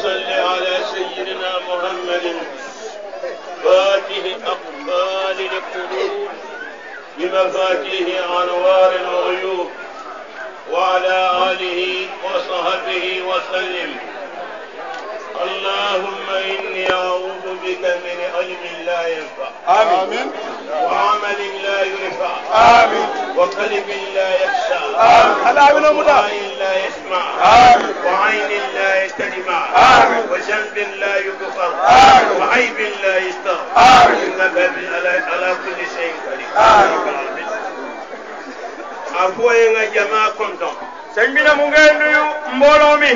صل على سيدنا محمد فاتح أقبال القلوب بمفاتيح أنوار الغيوب وعلى آله وصحبه وسلم اللهم إني أعوذ بك من علم لا ينفع آمين وعمل لا ينفع آمين وقلب لا يخشى آمين. هلا بنا مدى. وعين لا يسمع آمين. وعين لا يستجمع آمين. وذنب لا يغفر آمين. وعيب لا يستغفر آمين. إنك بال- على على كل شيء قدير آمين. afoye nga jama konton sëñ bi ne mu ngay nuyu mbooloo mi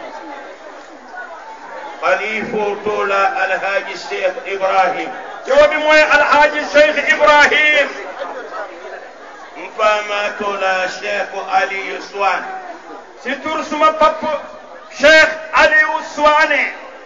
xalifo tola alhaji cheikh ibrahim coo bi mooy alhaaji Cheikh Ibrahim mfama tola cheikh aliyu swan si tur suma papp Cheikh Aliou Souane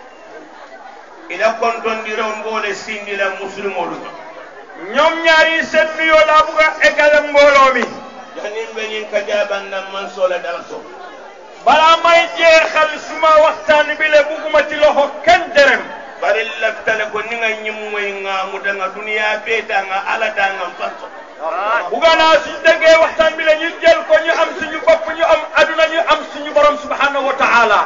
ila kontondiro mbole sindila musulmolu ñoom ñaari seen nuyoo laa bugg a eggale mbooloo mi janin be ñin ka jabanna man sola dala so balaa may jeexal suma waxtaan bi le bugguma ci loxo kenn dërëm bari laftale ko ni nga ñimmoy ŋamuda nga duniya beeta nga alata nga fanso bugga naa suñ déggee waxtaan bi le ñu jël ko ñu am suñu bopp ñu am aduna ñu am suñu borom subhanahu wa taala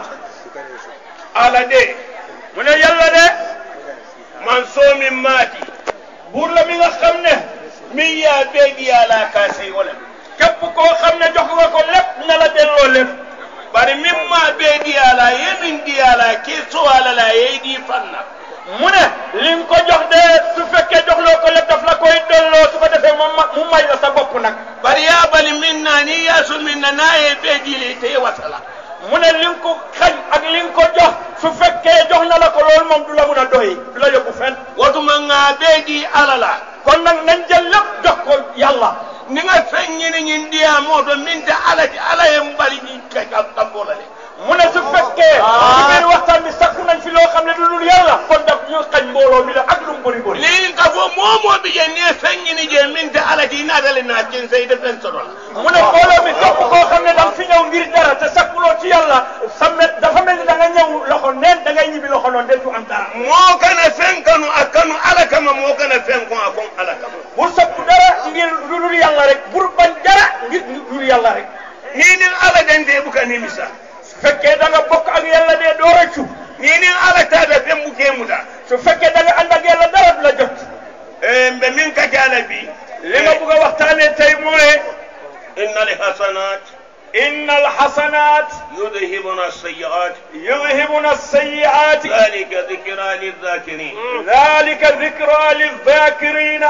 ala de mu ne yàlla de man soomi maati buur la mi nga xam ne min ya beedi ala ka sey wala képp koo xam ne jox nga ko lépp na la delloo lépp bari min ma beedi ala ye min di ala ke so ala la ye di fanna mu ne li nga ko jox de su fekkee joxloo ko lépp daf la koy delloo su ko defee mu ma mu may la sa bopp nag bari ya bali min na ni ya so min na na ye beedi le te wasala mu ne li nga ko xañ ak li nga ko jox su fekkee jox na la ko loolu moom du la mun a doy du la yóbbu fenn watuma nga beedi ala la kon nag nañ jël lépp jox ko yàlla ni nga feŋ ñini ñin diya moto min te ala ti ala ye mbali ñin ke kam kambo la de mu ne su fekkee ci biir waxtaan bi sakku nañ fi loo xam ne du dul yàlla kon daf ñu xañ mbooloo mi la ak lu mu bëri bëri ni ka fo moo moo bi je ni ye feŋ ñini je min te ala ti naatale naa cin say de feŋ soto la mu ne mbooloo mi képp koo xam ne da nga fi ñëw ngir dara te sakkuloo ci yàlla sa met dafa mel ni da nga ñëw loxo neen da ngay ñibbi loxo noonu de du am dara moo kana feŋ kanu a kanu ala kama moo kana feŋ kon a kon ala kama bul sakku dara ngir lu dul yàlla rek bul bañ dara ngir lu dul yàlla rek ni ni ala dente buka nimisa su fekkee da nga bokk ak yàlla de doo rëccu ni ni ala tata feŋ buke muta su fekkee da nga ànd ak yàlla dara du la jot Eh, mbe min ka jala bi li ma bugg a waxtaanee tey mooy inna alhasanat inna alxasanat yudhibuna alsayiat yudhibuna alsayiati ذلك ذكرى للذاكرين dalika dikra lilzakirina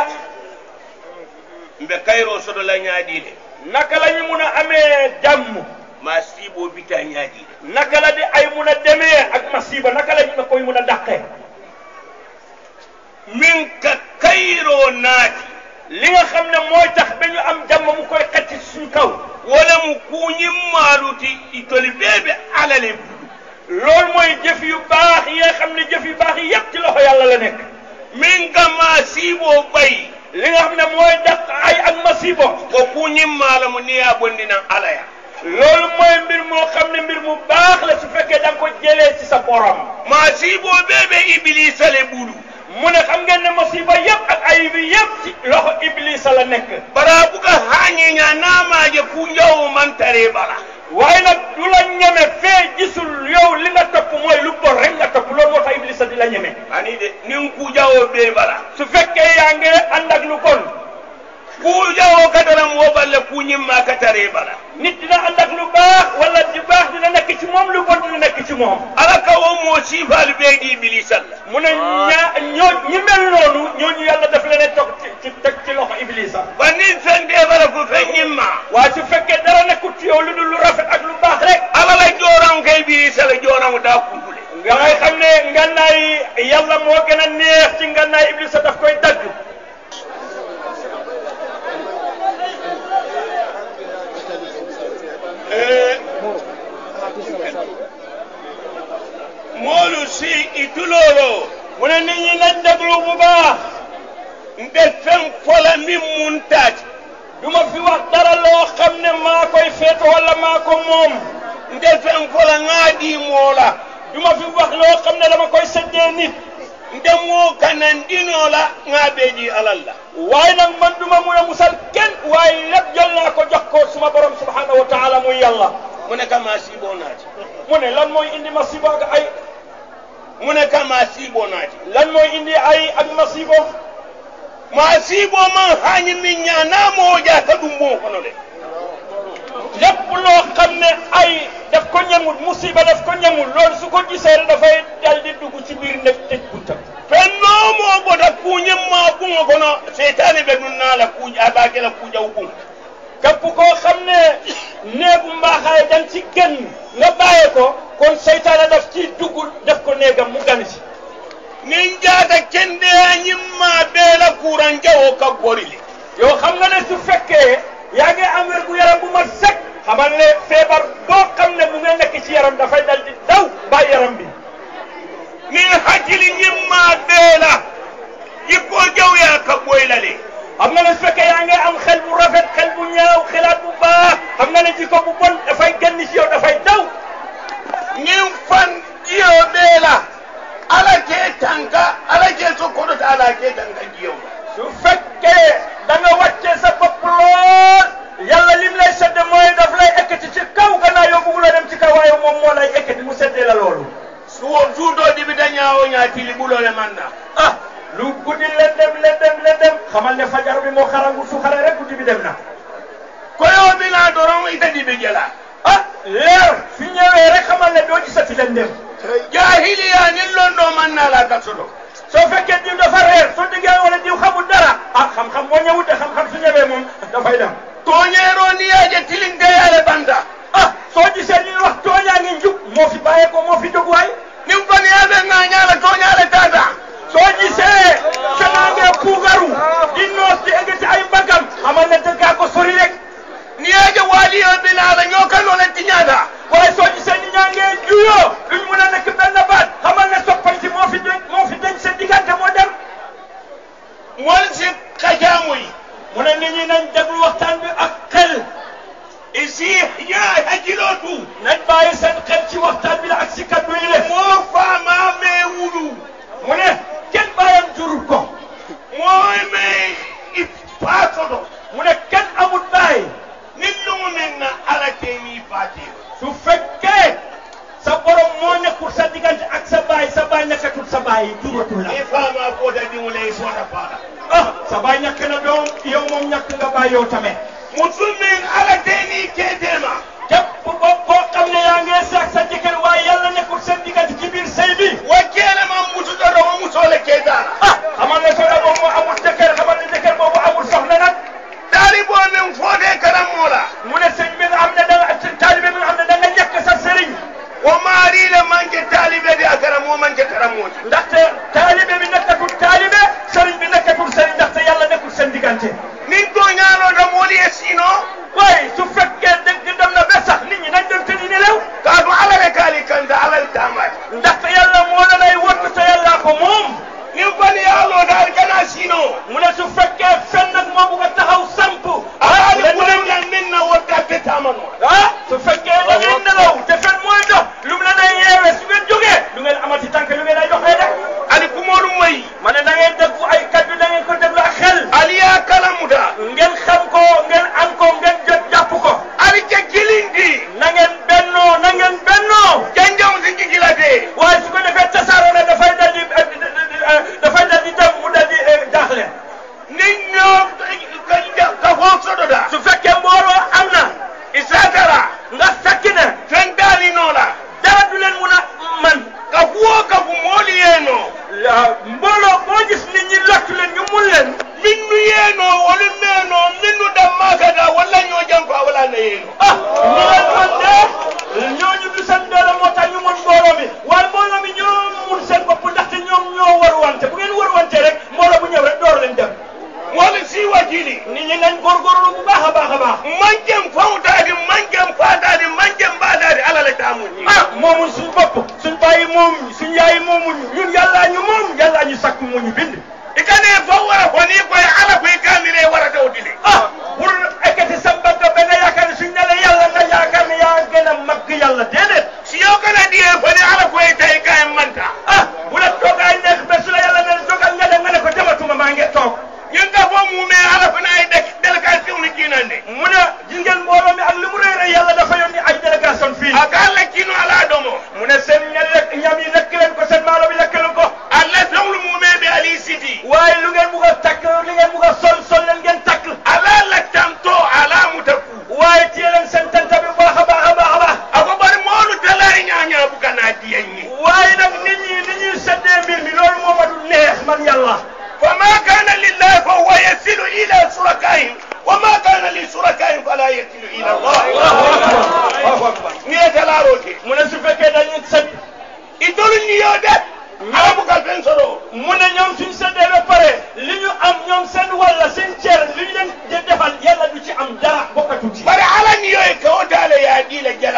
mbe kayro soto la ñaadile naka la ñu mun a amee jàmm ma siibo bita ñaadile naka la di ay mun a demee ak masiba naka la ñu koy mun a dàqee min ka kayro naati li nga xam ne mooy tax ba ñu am jàmm mu koy xëcc ci suñu kaw wala mu kuñim maaluti itoli beebe alale budu loolu mooy jëf yu baax yi nga xam ne jëf yu baax yi yépp ci loxo yàlla la nekk min ka ma siibo bay li nga xam ne mooy dàq ay ak masibo ko kuñim maalamu ni ya bondinan alaya loolu mooy mbir moo xam ne mbir mu baax la su fekkee da nga ko jëlee ci sa borom ma siibo beebe iblisa le budu mu ne xam ngeen ne masiba yépp ak ay bi yépp ci loxo iblisa la nekk bara buka hañiña naamaje kunjawo man tare bala waaye nag du la ñeme fee gisul yow li nga topp mooy lu bon rek nga topp loolu moo tax iblisa di la ñeme ani de nin kujawo be bala su fekkee yaa ngi ànd ak lu bon kujawo kataram wo balle kuñimma ka tare bala nit dina ànd ak lu baax wala di baax dina nekk ci moom lu bon dina nekk ci moom ala ka wo mo siifalu be di iblisa la mu ne ñaa ñoo ñi mel noonu ñooñu yàlla daf leen a toog ci ci teg ci loxo iblisa ba nin fen de bala ko fen ñimma waaye su fekkee dara nekkut ci yow lu dul lu rafet ak lu baax rek ala la jooran kay iblisa la jooran da kuntule nga ngay xam ne ngannaay yàlla moo gën a neex ci ngannaay iblisa daf koy dagg moolu si ituloro mu ne nit ñi nañ déglu bu baax nde fen fola min mun taati du ma fi wax dara loo xam ne maa koy feeto wala maa ko moom nde fen fola ŋaadi moola du ma fi wax loo xam ne dama koy seddee nit ndemo kanan dino la nga beji alal la waaye nag man du ma mun a musal kenn waaye lépp jël naa ko jox ko suma borom subhanahu wa taala muy yàlla mu ne kama sibo naati mu ne lan mooy indi masibo ak ay mu ne kama sibo naati lan mooy indi ay ak masibo ma sibo man hañi min ñanamo jata ɗum mo kono le lépp loo xam ne ay daf ko ñamul musiba daf ko ñamul loolu su ko gisee rek dafay dal di dugg ci biir nekk tëj buntam fennomo bota kuñimma ɓuŋo kono seytane ɓe ɗum naala kuuj abakela kuujaw ɓuŋ képp koo xam ne néegu mbaaxaay dañ ci gën nga bàyyee ko kon seytaane daf ci dugg def ko néegam mu gan ci nin jaata kendeya ñimma ɓeela kuran jawo ka gorili yow xam nga ne su fekkee yaa ngi am wér gu yaram bu mat sek xamal ne feebar boo xam ne mu nga nekk ci yaram dafay dal di daw bàyyi yaram bi nin hakkili ñimma ɓeela yippo jawya ka ɓoylale xam nga ne su fekkee yaa ngi am xel bu rafet xel bu ñaaw xelaat bu baax xam nga ne jikko bu bon dafay génn ci yow dafay daw nin fan jiyo ɓeela ala ke tanka ala ke sokkoɗota ala ke tanka jiyo su fekkee da nga wàccee sa bopp lool yàlla lim lay sedd mooy daf lay ekkati ci kaw gannaaw yow bëgg la dem ci kaw waaye moom moo lay ekkati mu seddee la loolu suwo suuto ɗiɓita ñawo ñatili ɓulole manna ah lu guddi lendem lendem lendem xamal ne fajar bi moo xarangu su xare rek guddi bi dem na koyo bina doron ita ɗiɓi jela ah leer fi ñëwee rek xamal ne doo gisati lendem jahiliya nin londo mannala ka soto soo fekkee diw dafa reer soo déggee wala diw xamul dara ah xam-xam moo ñëwut de xam-xam su ñëwee moom dafay dem toñero niyaje tilinkeyale banta ah soo gisee ñuy wax tooñaa ngi njub moo fi bàyyee ko moo fi jóg waay nin faniyaɓe gañala toñale tata soo gisee sanaangee puugaru di noos di eggati ay mbagam xamal ne dëggaa ko sori rek niyaje waliyo binala ñokanole tiñata waaye soo gisee ni ñaa ngee juyoo duñ mun a nekk benn baat xamal ne soppanti moo fi denc moo fi denc seen diggante moo dem mol si kajamuy mu ne nit ñi nañ déglu waxtaan bi ak xel isi ya hakkilo tu nañ bàyyi seen xel ci waxtaan bi la ak si kaddu yi le mo fama me wulu mu ne kenn bàyyam jurul ko moy me i pasoto mu ne kenn amul bàyyi nin lumu men na ala teni fati su fekkee sa borom moo nekkul sa diggante ak sa baay sa baay nekkatul sa baay juratul la i fama fota diŋole i fota fala ah sa baay ñàkk na doom yow moom ñàkk nga baay yow tamit musul min ala teni ketema képp ko koo xam ne yaa ngi sax sa jëkkër waaye yàlla nekkul seen diggante ci biir sëy bi wa kele man musu dodo wo musole ketala ah xamal ne soxna boobu moo amul jëkkër xamal ne jëkkër boobu amul soxna nag talibo min fode karamola mu ne sëñ bi nga xam ne da nga taalibe bi nga xam ne da nga ñàkk sa sëriñ wo marile manke talibe de a karamo manke karamoji ndaxte taalibe bi nekkatul taalibe sëriñ bi nekkatul sëriñ ndaxte yàlla nekkul seen diggante nin to ñanoɗo mooli e sino waaye su fekkee dëgg dem na ba sax nit ñi nañ dem tëddi nelaw kaatu ala le kaali kanta alal tamaji ndaxte yàlla moo la lay wottu te yàllaa ko moom nin fani yaalo daal kana sino mu ne su fekkee fen nag moo bugg a taxaw samp alaali leen leen ɓurengan min na wottatte tamano ah su fekkee da ngeen nelaw te fen mooy dox lu mu la nay yeewee su ngeen jógee lu ngeen amati tànk lu ngeen ay doxee rek ali kumoɗum mayi ma ne da ngeen déglu ay kaddu da ngeen ko déglu ak xel aliya kalamuta ngeen xam ko ngeen am ko ngeen jot jàpp ko ali ke kilindi na ngeen bennoo na ngeen bennoo janjam si jigilate waaye su ko defee tasaaroo ne dafay dal di dafay dal di dem mu dal di jaaxle nin ñoo ka fo soɗoɗa su fekkee mbooloo am na isatara nga fekk ne fen daalinola dara du leen mun a man ka fuwo kafu mooli yeno mbooloo boo gis nit ñi lottu leen ñu mun leen minnu yeno wolu meno minnu dammakata walla ñoo janko a wala na yeno ah ñu leen man de ñooñu du seen doole moo tax ñu mun mbooloo mi waaye mbooloo mi ñoo mun seen bopp ndaxte ñoom ñoo war wante bu ngeen war wante rek mbooloo bu ñëw rek door leen dem wolu si wakili nit ñi nañ góorgóorlu bu baax a baax a baax manjem fawtadi manjem fatadi manjem mbaɗadi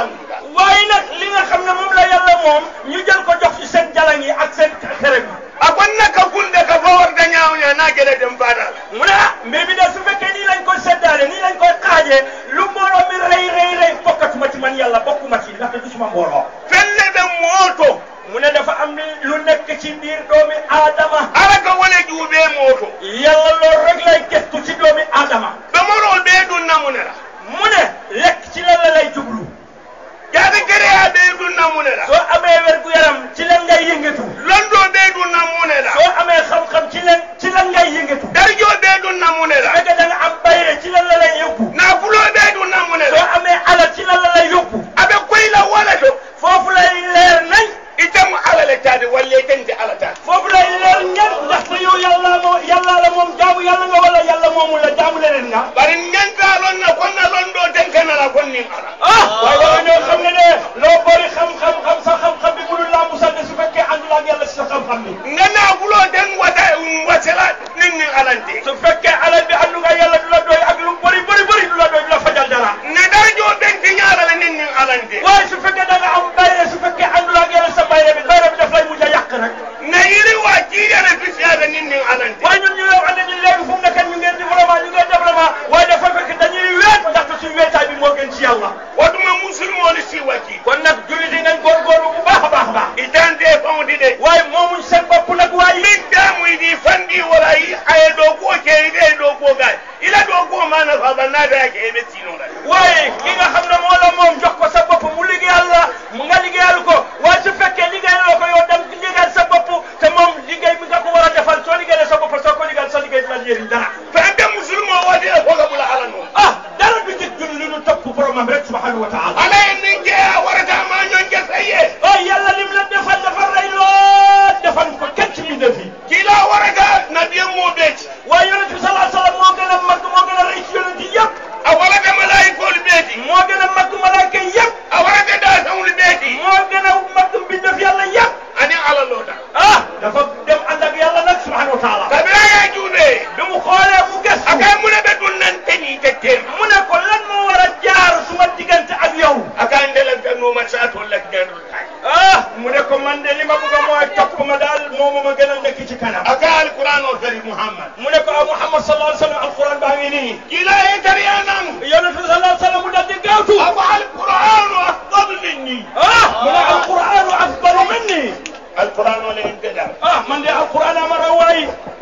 alhamdulillah waaye nag li nga xam ne moom la yàlla moom ñu jël ko jox ci seen jalang yi ak seen xere bi akon naka kunde ka fo warta ñaawña na gele dem fadal mu ne ah mbir bi de su fekkee nii lañ koy seddaale nii lañ koy xaajee lu mbooloo mi rëy rëy rëy bokkatuma ci man yàlla bokkuma ci ndaxte du suma mbooloo felle ɓe mooto mu ne dafa am lu nekk ci biir doomi aadama ala ka wole juuɓe mooto yàlla loolu rek lay gestu ci doomi aadama ɓe morol ɓe ɗum namunela mu ne lekk ci lan la lay jublu jaade kereya ɓe ɗum namunela soo amee wergu yaram ci lan ngay yëngatu londo ɓe ɗum namunela soo amee xam-xam ci lan ci lan ngay yëngatu darjo ɓe ɗum namunela fekkee da nga am bayre ci lan la lay yóbbu nafulo ɓe ɗum soo namunela amee alal ci lan la lay yóbbu aɓe koyla wala to foofu lay leer nañ itemo ala le tade walle tente ala tade foofu lay leer ñan ndaxte yow yàlla moo yàlla la moom jaamu yàlla nga wala yàlla moomu la jaamu leneen nga bari ñanta lon na konna londo tenkenala kon nin ala ah waaye dama ñoo xam ne ne loo bëri xam-xam xam sa xam-xam bi mënul laa musal ne su fekkee àndul ak yàlla si sa xam-xam bi nga nafulo ten wata wasela nin nin alante su fekkee alal bi àndu nga yàlla du la doy ak lu bëri bëri bëri du la doy du la fajal dara ne darjo ɓenti ñalala nin nin alante waaye su fekkee da nga am bayre su fekkee àndul ak yàlla sa bayre bi bayre bi daf lay mujj a yàq rek na yiri wa jiiyana fisiyata nin nin alante waaye ñun ñu ngi wax ne ñun léegi fu mu nekk ñu ngeen développement ñu ngeen développement waaye dafa fekk dañuy weet ndaxte suñu weetaay bi moo gën ci yàlla watuma musulmoni siwati kon nag jullit yi nañ góorgóorlu bu baax a baax a baax itante fawdi de waaye moomuñ seen bopp nag waaye min damuydi fandi wala yi aye ɗo kuo keyde e ɗo kuo gay ila ɗo kuo mana faba nadake eɓe sinoɗa waaye ki nga xam ne moo la moom jox ko sa bopp mu liggéeyal la mu nga liggéeyal ko waaye su fekkee liggéeyaloo ko yow dem liggéeyal sa bopp te moom liggéey bi nga ko war a defal soo liggéeyal sa bopp soo ko liggéeyal sa liggéey du la jëriñ dara fande musulmo wadi e foga ɓula ala noon ah dara du jig jul li nu topp boromam rek subhanahu wa taala ala en nin jeeya warata ma ñonke saye oh yàlla lim la defal dafa rey lool defal ko kenn ci mbindeef yi kila warata nabiyen mo ɓeeti waaye yonent bi salaa sallam moo gën a mag moo gën a rëy ci yonent yi yëpp a warata malayikol ɓeeti moo gën a mag malaaka yëpp a warata dasawli ɓeeti moo gën a mag mbindeef yàlla yëpp ani ala loota ah dafa dem ànd ak yàlla nag subhanahu wa taala kabira ya juuɓe bi mu xoolee mu gëstu akay mune ɓe ɗum nan teñi tettema mu ne ko lan moo war a jaar suma diggante ak yow aka ndelantanoma sa tollak ñanol kay ah mu ne ko man de li ma bëgg a mooy topp ma daal moom ma gën a nekk ci kanam aka alquran o feri mouhammad mu ne ko ah Muhammad sallallahu alayhi wa sallam alquran baa ngi nii kila e tariya nan yonent bi sallallahu alayhi wa sallam mu dal di gaawtu ako alquranu afdalu minni ah mu ne alquranu afdalu minni alquran o len geɗam ah man de alquran ama raw waay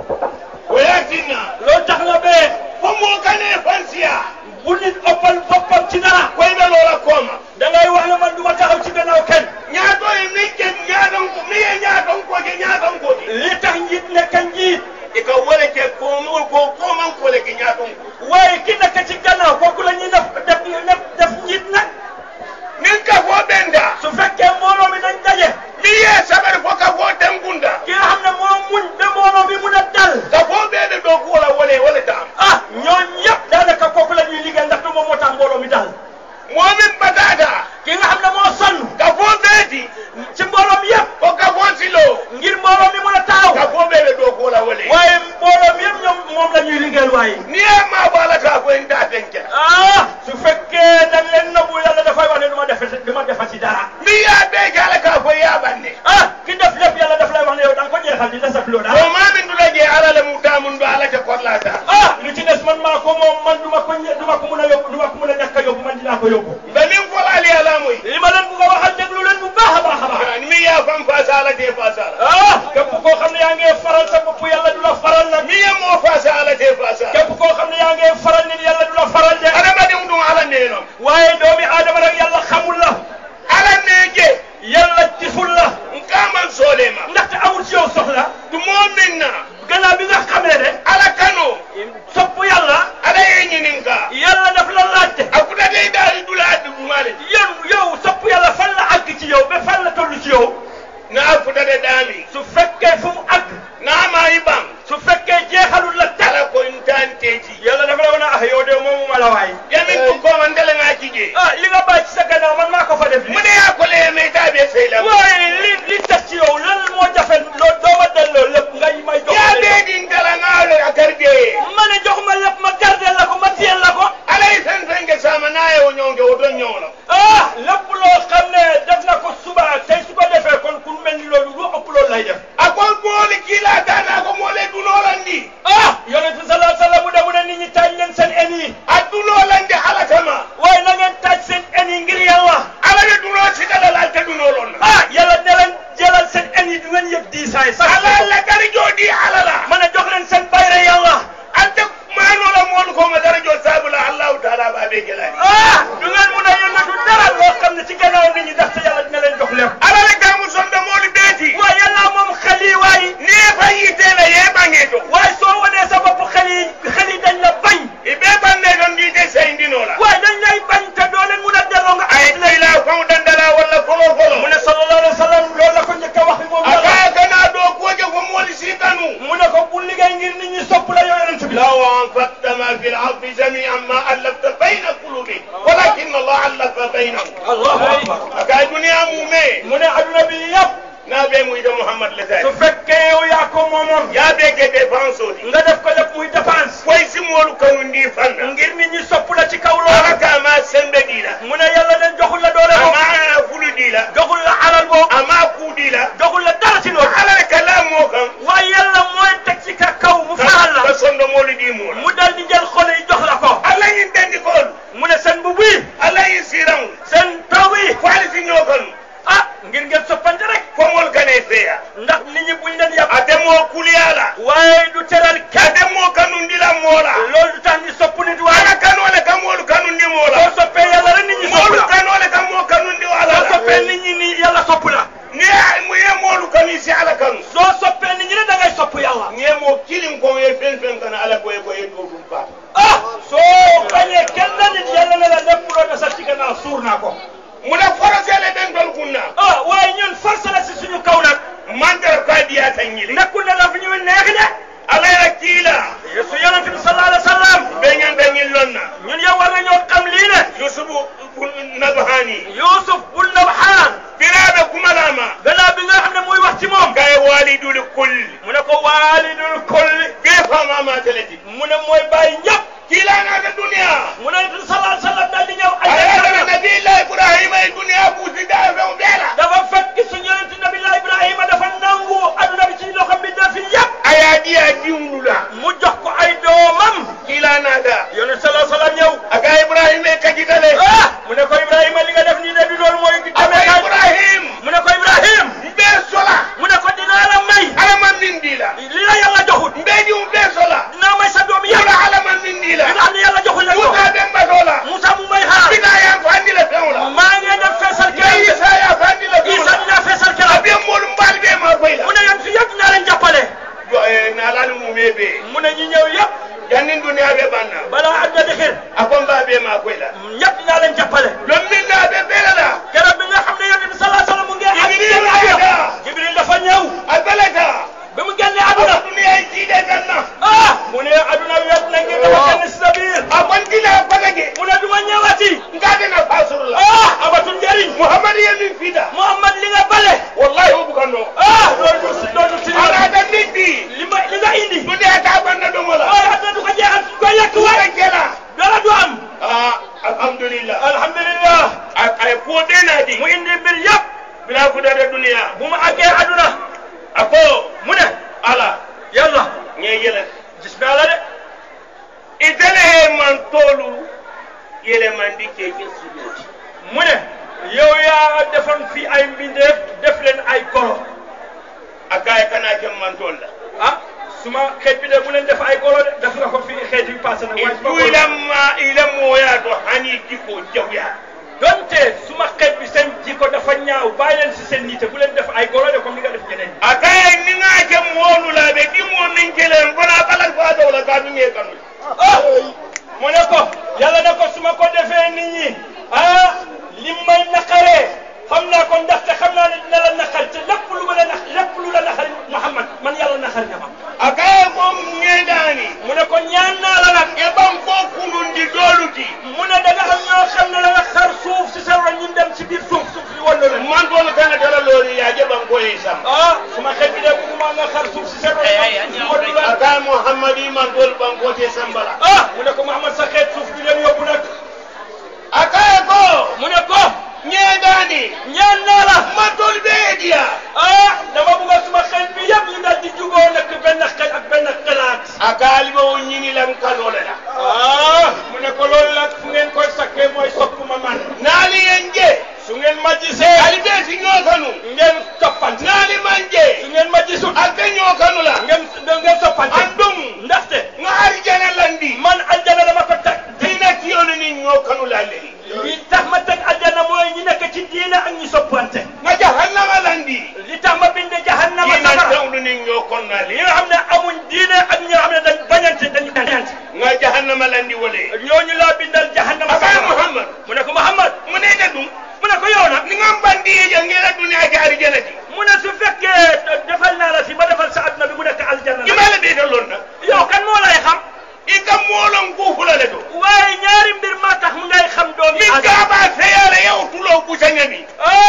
o yatinna loolu tax na bee fomo kane fansiya bu nit ëppal boppam ci dara koyɓe loola kooma da ngay wax ne man du ma taxaw ci gannaaw kenn ñaato e min ke ñaaton ko mi e ñaatonkoje ñaatonkoje li tax njiit nekk njiit ika wole ke komo ko komankole ke ñaatonko waaye ki nekk ci gannaaw kooku la ñuy def def def def njiit nag nin ka fo ɓenda su fekkee mbooloo mi nañ daje mi ye saɓari fo ka fo tengunda ki nga xam ne moo muñ ba mbooloo mi mun a dal ka fo ɓeɓe ɗo kuwola wole wole tam ah ñooñ yëpp daanaka kooku la ñuy liggéey ndax du moom moo tax mbooloo mi dal momin batata ki nga xam ne moo sonn ka fo ɓeeti ci mbooloo mi yëpp ko ka fo silo ngir mbooloo mi mun a taxaw ka fo ɓeɓe ɗo kuwola wole waaye mbooloo mi yëpp ñoom moom la ñuy liggéeyal waaye ni e ma bo alata ko en da tenke ah su fekkee dañ leen nëbbu yàlla dafay wax ne du ma defe du ma defati dara mi ya ɓe kala ka fo yaɓanne ah ki def lépp yàlla daf lay wax ne yow da nga ko jeexal di desat loo o dara mamin ɗula je alala mum tamum ɗo alata kollata ah lu ci des man maa ko moom man du ma ko ñe- du ma ko mun a yóbbu du ma ko mun a ñàkk a yóbbu man dinaa ko yóbbu ɓe min folali alamoy li ma leen bugg a waxal déglu leen bu baax a baax a baax mi ya fam fasa alate fasala ah képp koo xam ne yaa ngi faral sa bopp yàlla du la faral nag mi yemo fasa alate fasala képp koo xam ne yaa ngi faral nit yàlla du la faral de adamaden ɗum ala nenom waaye doomi aadama rek yàlla xamul la ala neje yàlla gisul la nkaman solema ndaxte amul ci yow soxla ɗumo minna gannaaw bi nga xamee ne ala kano sopp yàlla ala ye ñinin ka yàlla daf la laajte a kutate ɗali ɗula ɗumale yow yow sopp yàlla fan la àgg ci yow ba fan la toll ci yow na futate ɗami su fekkee fu mu àgg namayi ɓam su fekkee jeexalul la tala ala ko intanteji yàlla dafa la wane ah yow de moomu ma la waay yamin ɗum koma ndelenga cije ah li nga bàyyi ci sa gannaaw man maa ko fa def li mune ya kole meytaɓe seylam waaye li li tax ci yow lan moo jafe loo doo ma delloo lépp ngay may jox ya ɓeɗin dalangalo a garde ma ne jox ma lépp ma gardeel la ko ma tiyel la ko alay fen fenge sama naye o ñonge o don ñowno ah lépp ne mu ne adduna bi yëpp n'a bɛ mu ida muhammad le su tay fekkee yow yaa ko moomoon ya bɛ kɛ défense o di nga def ko lépp muy dépense foyi si moolu kanu ndi fanna ngir nit ñi sopp la ci kaw ala loolu ka ma sembe di la mu ne yàlla leen joxul la doole a boobu ma fulu di la joxul la alal boobu a ma ku di la joxul la dara ci loolu ala le ka la moo kan waaye yàlla mooy teg ci ka kaw mu faral ka la sondo moolu di mu la mu dal di jël xol yi jox la ko ala yin dendi koolu mu ne seen bu bii ala yin siran seen taw yi fo ali si ñoo kanu ah ngir ngeen soppante rek fo moolu kane feya ndax nit ñi buñ leen yàpp a te moo kuliya la waaye du teral a kenn te moo kanu ndi la moo la loolu du tax ni sopp nit waaye ala kanoo le ka moolu kanu ndi moo la soo soppee yàlla rek nit ñi sopp moolu la kanoo le ka moo kanu ndi ala soo soppee la nit ñi ni yàlla sopp la ni ye mu ye moolu kanu si ala kanu soo soppee nit ñi ne da ngay sopp yàlla ni ye moo kilim ko ye fen fen kana ala ko ye ko ye doo dum faata ah soo bañee kenn nit yàlla ne la lépp loo desal ci gannaaw suur naa ko mu ne forosele ben tol kunna ah waaye ñun force la si suñu kaw nag mantara ka diya ta ñili nekkul ne dafa ñu neex de ala ya kiila su yonente bi sallallahu alayhi wa sallam be ñanta ñil lonna ñun yow war nañoo xam lii ne yusufu nabhani Yuusuf bul Nabhaan biraɓe kumalama gannaaw bi nga xam ne muy wax ci moom gaye walidul kulli mu ne ko waalidul kulli be famama teleti mu ne mooy bàyyi ñëpp kiilanata duniya mu ne yonente bi sallallahu alayhi wa sallam daal di ñëw ayatana aljanna nabiillah ibrahima e duniya ɓuusida few ɓeela dafa fekk suñu yonente nabilah Ibrahima dafa nangu adduna bi ci loxo bi dafi yëpp aya ɗiya diwlula mu jox ko ay doomam kiilanada yonente sallallahu alayhi wa sallam ñëw aga ibrahima e kajitale ah mu ne ko Ibrahima li nga def nii de du loolu mooy aba demee kaay ibrahim mu ne ko Ibrahim mbe sola mu ne ko dinaa la may alama min ndila li la yàlla joxut mbe diw mbe sola dinaa may sa doom yala yàlla alama min ndila li nga xam ne yàlla joxul la ko musa ɓe mbatola Moussa mu may xaar bina yan fandila fewla maa ngi def feesal ya keroog isa ya fandila Isa fewla dinaa feesal keroog abe molu mbal ɓe ma koyla mu ne yéen fi yëpp dinaa leen jàppale nalani mume ɓe mu ne ñi ñëw yëpp jannin duniya ɓe ɓanna balaa àdduna di xir a ko mba ɓe ma koyla ñëpp dinaa leen jàppale ɗon min na ɓe ɓelala keroog bi nga xam ne yonent bi sallallahu alayhi wa sallam mu ngi ak Jibril ayata. Jibril dafa ñëw a belata bi mu génnee aɗa àdduna duniya e jiiɗe ganna ah mu ne àdduna wet na ngir dafa génn si sa biir a kontila kotake mu ne du ma ñëwati ngadena fasurla ah amatul njëriñ mouhamad yemin fiida Muhammad li nga bale wallahi o bukanno ah loolu du loolu du si aɗaɗa liɗɗi li ma li nga indi duniya ta ɓanna ɗomola waaye àdduna du ko jeexal suñ koy lekk waɗa waay jela dara du am a alhamdulillah alhamdulillah ay ko ɓenadi mu indi mbir yëpp bila fudade duniya bu mu àggee àdduna a ko mu ne ala yàlla ñe yele gis naa la de itele he man tolu yele mandi keke sujudi mu ne yow yaa defoon fii ay mbindeef def leen ay golo a kaye kana ken man tol la ah suma xeet bi de bu leen def ay golo de def nga ko fii xeet yi passé na waaye suma du golo ilamma ila moya to hani jikko jawya donte suma xeet bi seen jikko dafa ñaaw bàyyi leen si seen nite bu leen def ay golo de comme ni nga def ñeneen ñi a kaye ni nga ke moolu la ɓe ɗimmo min kelen fana balal fa dowla ka ɗum ye kanu ah mu ne ko yàlla ne ko su ma ko defee nit ñi ah li may naqaree xam naa ko ndaxte xam naa ne dina la naqar te lépp lu ma la nax lépp lu la naqar Muhammad man yàlla naqar nga ma a kaye ko ŋeɗani mu ne ko ñaan naa la nag e ɓan ko kunundi doluti mu ne da nga am ñoo xam ne da nga xar suuf si sa ron ñu dem si biir suuf suuf si wàllu leen man tolu kana tala lori yaje ɓan koye sam ah suma xel bi de bëgguma nga xar suuf si sa ron si wàllu a leen kaye mouhammadi man tolu ɓan kote sambala ah mu ne ko Muhammad sa xeet suuf bi leen yóbbu nag a kaye ko mu ne ko ŋeɗani ñaan naa la man tolu ɓe ediya ah dama bëgg suma xel bi yëpp ñu daal di juboo nekk benn xel ak benn xalaat a kaaliɓe o ñinilan kanole la ah mu ne ko loolu nag fu ngeen koy sakkee mooy sopp ma man naali yen je su ngeen ma gisee ali ɓe si ñookanu ngeen toppante naali man su je ngeen ma gisut alte ñookanu la ngeen ngeen toppante an ɗum ndaxte nga arijana landi man aljana dama ko teg dina tiyonu ni ñookanu la leyi li tax ma teg aljana mooy ñi nekk ci diina ak ñi soppante nga jahannama landi li tax ma binde jahannama ina safara tawnu ni ñookonna li le nga xam ne amuñ diine ak ñi nga xam ne dañ bañante dañu bañante nga jahannama landi wole ñooñu laa bindal jahannama akay safara muhammad mu ne ko Muhammad mu nene ɗum mu ne ko yow nag ni ngam bandiye jangela duniya ke arijana ti mu ne su fekkee defal naa la fi ba defal sa adduna bi mu nekk aljanna la imala ɓeeta lonna yow kan moo lay xam i kam moolon kufulale to waaye ñaari mbir maa tax mu ngay xam doomi min aadama gaaba feyala yaw tulo busañami ah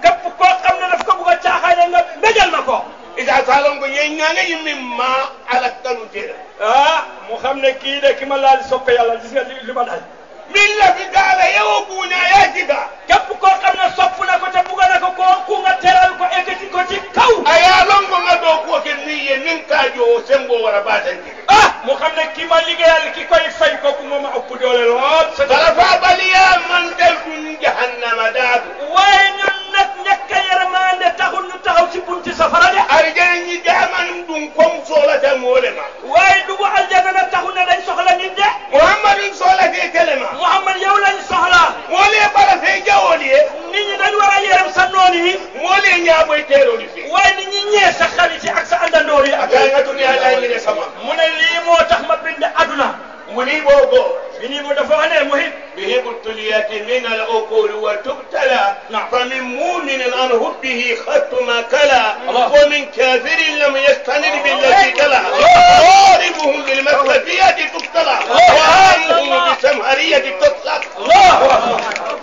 képp koo xam ne daf ko bugg a caaxaane nga mbéjal ma ko ita salon ko ye ñanga yimmin ma ala kanu tera ah mu xam ne kii de ki ma laal soppe yàlla gis nga li li ma dal min lafi gaala yewo buuña yajiga képp koo xam ne sopp na ko te bugg na ko ko ku nga teral ko ekkati ko ci kaw a ya longo nga ɗo kuwo ke ni ye nin kaajo o sembo wara batandi ah mu xam ne ki ma liggéeyal ki koy fay kooku moom a ëpp doole lool sa sarafa baliya man dal dun jahannama daadu waaye ñun nag ñàkk a yërmande taxul ñu taxaw ci bunti safara de arjana ñi jamanum ɗum kom solata moolema waaye dugg aljana nag taxul ne dañ soxla nit de mouhammadum solate telema Muhammad yow lañ soxla moole bara fe jawoli ye nit ñi dañ war a yërëm sa noon yi moole ñaaɓoy teroli fe waaye nit ñi ñee sa xarit yi ak sa àndandoor yi ak akanga duniya lañine sama mu ne lii moo tax ma bind aduna muni bogo bi nii mu dafa wax ne muhit بهم الطليات من العقول وتبتلى نعم. فمن مؤمن عن حبه خط ما كلا الله. ومن كافر لم يستند بالتي كلا ضاربهم بالمسلفيات تقتلى وآمهم بسمهرية تطلق الله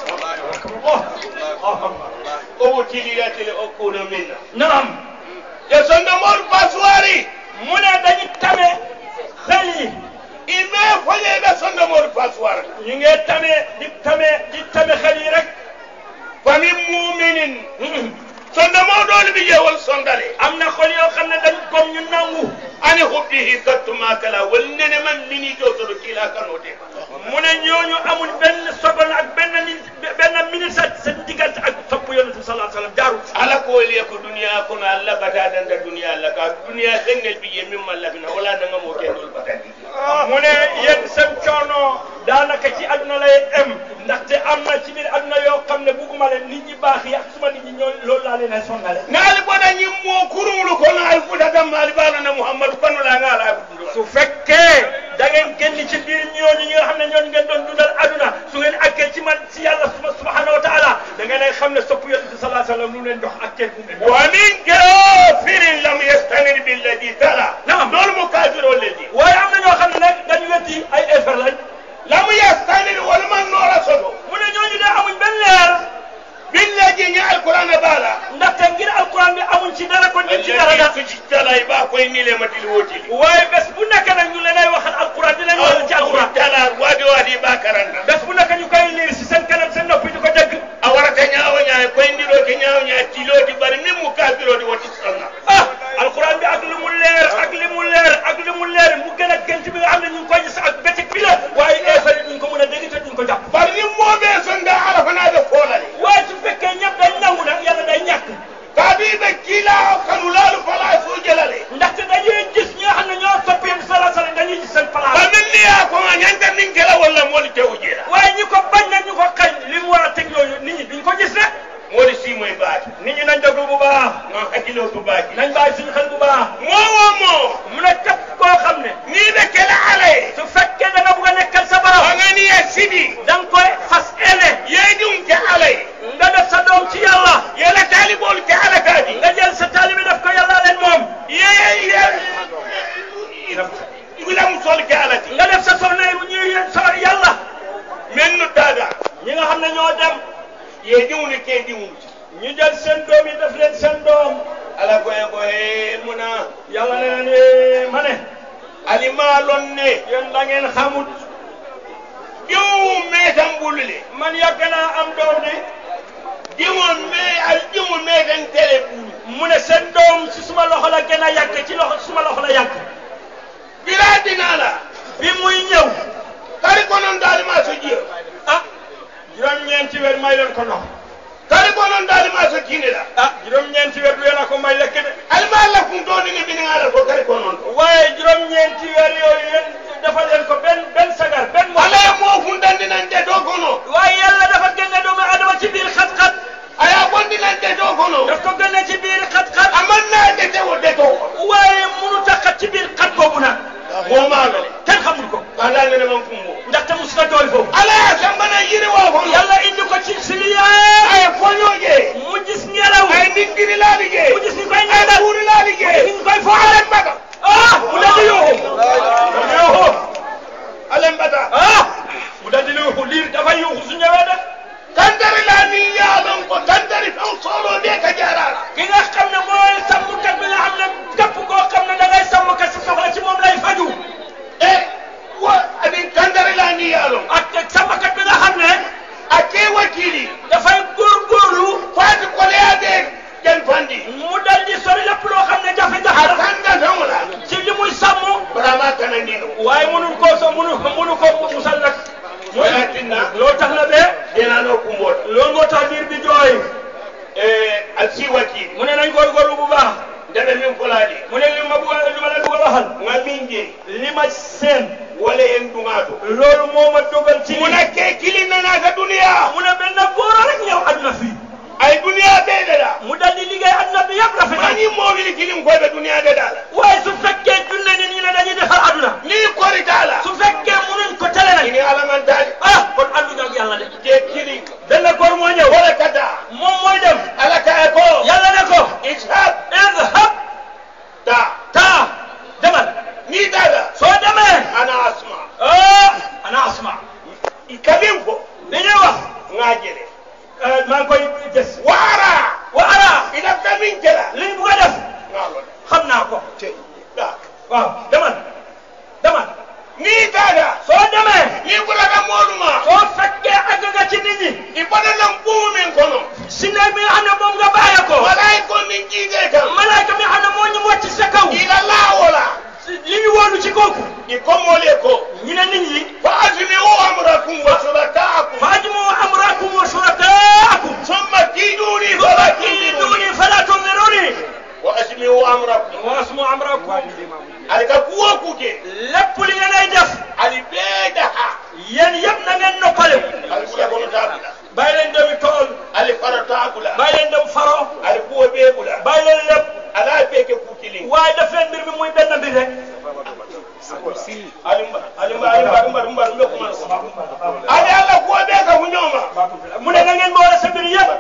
وابتليات العقول منا naam يسند مول باسواري mu ne dañu tame xel yi إما فلي بسند مول باسواري ñu ngi tame di tame di tame xel yi rek فمن مؤمن سند مول دول بيجي والسندري am na xol yoo xam ne dañ comme ñu nangu ani hubbihi kattu ma kala wallene man mini jotoɗo kila kanote mu ne ñooñu amul benn sogon ak benn minute benn minute sa seen diggante ak sopp yonent bi sallallahu alayhi wa sallam jaarul ala ko waliya ko duniya kono allah bata danda duniya allah ka duniya sengel biye min mallabina wala nangamo kendol batandi mu ne yéen seen coono daanaka ci àdduna lay em ndaxte am na ci biir àdduna yoo xam ne bugguma leen nit ñi baax yi ak suma nit ñi ñoo loolu laa leen ay sonnale naali bona ñimmo kurumlu kono ay futatan maali balana mouhammadou kanola ngala ɗum su fekkee da ngeen génn ci biir ñooñu ñi nga xam ne ñooñu ngeen doon dundal aduna su ngeen àggee ci man ci yàlla suma subhanahu wa taala da ngeen ay xam ne sopp yonent bi sallallahu alayhi wa sallam lu leen jox ak kenn bu leen jox wa min kafirin lam yastanir billadi tala Naam. loolu mo kafir o ledi waaye am na ñoo xam ne nag dañu wetti ay effet lañ lam yastanir wala man noora soto mu ne ñooñu de amuñ benn leer billaji ñi alqurana baala ndaxte ngir alquran bi amuñ ci dara kon ñu ci dara da alladi sujittalay ba koye nilematili wotili waaye bés bu nekk nag ñu leen ay waxal alquran di leen waxal ci alquran tala waadi waadi ba karanta bés bu nekk ñu koy liir si seen kanam seen noppi di ko dégg a warata ñaawo ñaay koye ndiɗoke ñaawo ñaay tiloti bari min mo kafirode woti sonna ah alquran bi ak li mu leer ak li mu leer ak li mu leer mu gën a gën ci bi nga xam ne ñu ngi koy gis ak bëccëg bi la waaye effet yi duñ ko mën a dégg te duñ ko jàpp bari ni moɓe sonda ala fanaɓe foolale waaye su fekkee ñëpp day nangu nag yàlla day ñàkk kaabiɓe kiila kanulalu fala sujelale ndaxte dañuy gis ñi nga xam ne ñoo topp yéen sala sala dañuy gis seen place bamin niya koma ñantar nin kela walla mooli tewu jeela waaye ñi ko bañ nag ñu ko xañ li mu war a teg yooyu nit ñi duñ ko gis rek mooli simoye baati nit ñi nañ déglu bu baax non hakkilo to baaki nañ bàyyi suñu xel bu baax mowo mo mu ne képp koo xam ne ni ɓe kela alaye su fekkee da nga bugg a nekkal sa borom oganiya siɗi da nga koy fas ene yeydum ke alaye nga def sa doom ci yàlla yela taalibolu ke ala kaadi nga jël sa taalibi def ko yàlla leen moom wilamu sol ke alati nga def sa soxna yi ñuy so yàlla men no taga ñi nga xam ne ñoo dem ye diwni ke diwnuti ñu jël seen doom yi def leen seen doom ala koye ko he muna yàlla ne leen eh, ma ne alima lonne yéen da ngeen xamut diwu metan bulule man yàgg naa am doom de diwon me al diwu metan tele bulu mu ne seen doom si suma loxo la gën a yàgg ci loxo suma loxo la yàgg bila dinala bi muy ñëw kari konon dalima so jiyo ah juróom-ñeenti weer may leen ko ndox kari konon dalima so kinela ah juróom-ñeenti weer du yéen a ko may lekk de alima la kum doni ni biningala ko kari konon to waaye juróom-ñeenti weer yooyu yéen dafa leen ko benn benn sagar benn mo ala ye mo fundandinan de do kono waaye yàlla dafa génne doomu adama ci biir xat-xat aya bondinan de do kono daf ko génne ci biir xat-xat amanna de tewo de to kono waaye munu ta xat ci biir xat boobu nag momalo kenn xamul ko kala ngene man kumbo ndaxte mus na dool foofu ala ya sambana yiri wa kono yàlla indi ko ci siliya ay foñoje mu gis ngelaw ay ningiri laali je mu gis ni koy ay ñaanal buuri laali je mu gis ni koy fo alen bata ah mu daldi yuuxu mu yuuxu alen bata ah mu daldi yuuxu liir dafa yuuxu su ñëwee de kantari la ni yaalo si wakili mu ne nañ góorgóorlu bu baax ndebe min fulani mu ne li ma bugg a li ma leen bugg a waxal nga min je li ma seen wala en duŋato loolu moo ma dogal ci muna ke kilin nanata duniya mu ne benn góor rek ñëw àdduna fii ay duniya bee dada mu dal di liggéey àdduna bi yëpp rafetal mani moowili kilin koyɓe duniya de dala waaye su fekkee junne ni ñu ne dañuy defar àdduna ni koritala su fekkee munuñ ko tele nag ini alamantali ah kon àdduna ak yàlla de je kilin benn góor moo ñëw wala kata moom mooy dem ala kaye ko yàlla ne ko ishab idhab ta taa demal ni dada soo demee ana asma ah ana asma kabin fo li ñuy wax nga jele eh, maa ngi koy des wara wa ara ina kamin jela liñ bugg a def nga lon xam naa ko da waaw demal demal ni dada soo demee ni ɓurata moɗuma soo fekkee àgg nga ci nit ñi i baɗanan ɓumu min kono si ne mi nga xam ne moom nga bàyyee ko walay ko min jiide kam malaaka mi xam ne moo ñu wàcc sa kaw ila lawola li ñu wóolu ci kooku i komole ko ñu ne nit ñi fa ajmiu amrakum wa surakaakum faajmu amrakum wa shurakaakum summa kiiduni fala kiiduni tundiruni fala tunziruni wa ajmiu amrakum wa asmu amrakum ali ka kuwo kuke lépp li ngeen ay def ali bee daha yéen yëpp na ngeen noppale ali ɓura kono tabula bàyyi leen demi tool ali fara tabula bàyyi leen dem faro ali kuwo bee bula bàyyi leen lépp ala bee ke kukilin waaye def leen mbir mi muy benn mbir rek ali mba ali mba ali mba mba mba mbe kuma ali alla kuwo bee ka huñoma mu ne na ngeen boole sa mbir yëpp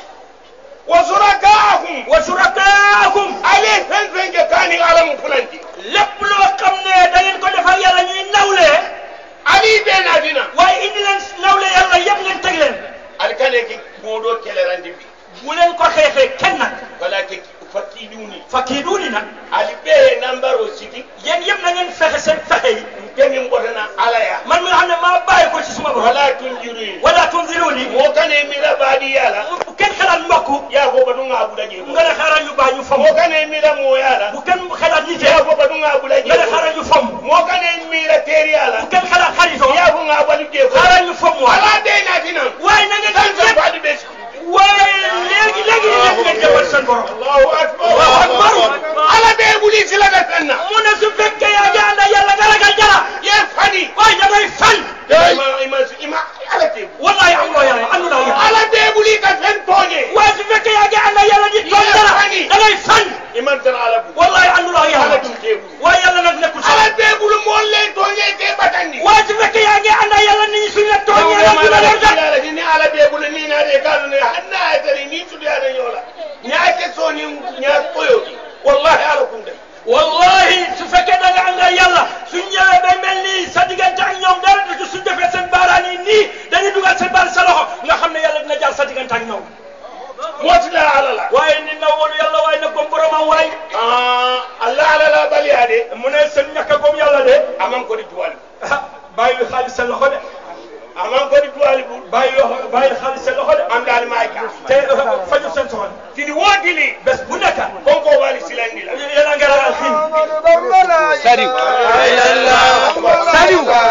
wa surakaakum wa shurakaakum ali fen fen ke kani alamu fulanti lépp loo xam ne da ngeen ko defal yàlla ñuy nawle ali bee naadina waaye indi leen nawle yàlla yëpp ngeen teg leen ali kane ki moɗo kelerandi bi bu leen ko xeexee kenn nag wala ke fakkiɗuni fakiiduuni nag ali ɓe nambaro siti yéen yëpp na ngeen fexe seen fexe yi kemin ɓotana alaya man mi nga xam ne maa bàyyi ko ci suma borom wala tunjiruyi wala tunziruuni mo kane mira baɗi yala bu kenn xelaat mbokk ya fo baɗuga ɓuɗaje nga ne xaaral ñu bàyyi ñu fomm mo kane mira mo yala bu kenn xelaat nit ya fo baɗuga ɓuɗaje nga ne xaaral ñu fomm mo kane mira teeri bu yala kenn xelaat xaritoo ya fo ga ɓaɗude fo xaaral ñu fomm waay ala denatinan waaye na ngeen tan def tan yëpp faɗi ɓe waaye léegi léegi léegi ngeen jëfal seen borom allahu akbar Allahu akbar. ala ɓe ɓuuli silata fenna mu ne su fekkee yaa ngi ànd ak yàlla nga ragal jara ye fani waaye da ngay fan ima ima ima ala tebu wallahi amuloo yàlla amuloo yàlla ala ɓe ɓuuli ka fen tooñe waaye su fekkee yaa ngi ànd ak yàlla di toog dara da ngay fan iman tan ala bu wallahi amuloo ala yàlla ɗum teɓulu waaye yàlla nag nekkul ala sax ɓe ɓulu molle tooñe ke ɓatandi waaye su fekkee yaa ngi ànd ak yàlla nit ñi suñ la tooñee la du la leen dara alani ni ala ɓe ɓulu ni naade kalune hanna aytari ni tudiyada ñoola ñaake soni ña koyoti wallahi ala kunde wallahi su fekkee da nga ànd ak yàlla suñ ñëwee day mel ni sa diggante ak ñoom dara du suñ defee seen baaraan yi nii dañuy dugal seen baar sa loxo nga xam ne yàlla dina jaar sa diggante ak ñoom motila ala la waaye nit na woon yàlla waaye nag gom boromam waay allah ala la baliyade mu ne seen ñàkk a gom yàlla de aman kodi tuwali ah bàyyi xaalis sa loxo de aman kodi tuwali bu bàyyi loxo bàyyi xaalis sa loxo de am dal may ka te faju seen soxla tini wotili bés bu nekk konko wali silandi la yéen a ngi ragal xiin Saliou Saliou